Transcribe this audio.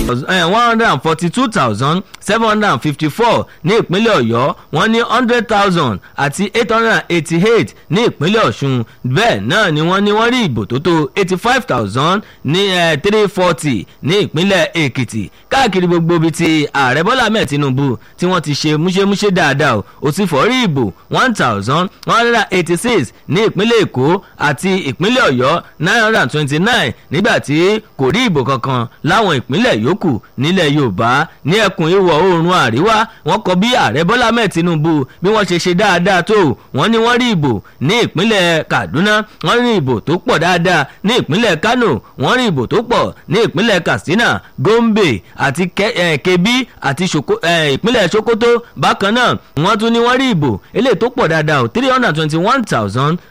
one hundred and forty two thousand seven hundred and fifty four ní ìpínlẹ̀ ọ̀yọ́ wọ́n ní hundred thousand àti eight hundred and eighty eight ní ìpínlẹ̀ ọ̀ṣun bẹ́ẹ̀ náà ni wọ́n ní wọ́n rí ìbò tó tó eighty five thousand ní three forty ní ìpínlẹ̀ èkìtì káàkiri gbogbo ibi tí ààrẹ bọ́lá ahmed tinubu tí wọ́n ti ṣe múṣemúṣe dáadáa o ò sì fọ́ rí ìbò one thousand one hundred and eighty six ní ìpínlẹ̀ èkó àti ìpínlẹ̀ ọ̀yọ́ nine hundred and twenty nine nígbà tí kò rí ìbò kankan láwọn ìpínlẹ̀ yòókù nílẹ̀ yorùbá ní ẹkùn ìwọ̀ oòrùn àríwá wọ́n kọ bí ààrẹ bọ́lá ahmed tinubu bí wọ́n ṣe ṣe dáadáa tó wọ́n ní wọ́n rí ìbò ní ìpínlẹ̀ kaduna wọ́n rí ìbò tó pọ̀ dáadáa ní ìpínlẹ̀ kano wọ́n rí ìbò tó pọ̀ ní ìpínlẹ̀ katsina gombe àti kebbi àti ìpínlẹ̀ sokoto bákan náà wọ́n tún ní wọ́n rí ìbò eléyìí tó pọ̀ dáadáa three hundred and twenty one thousand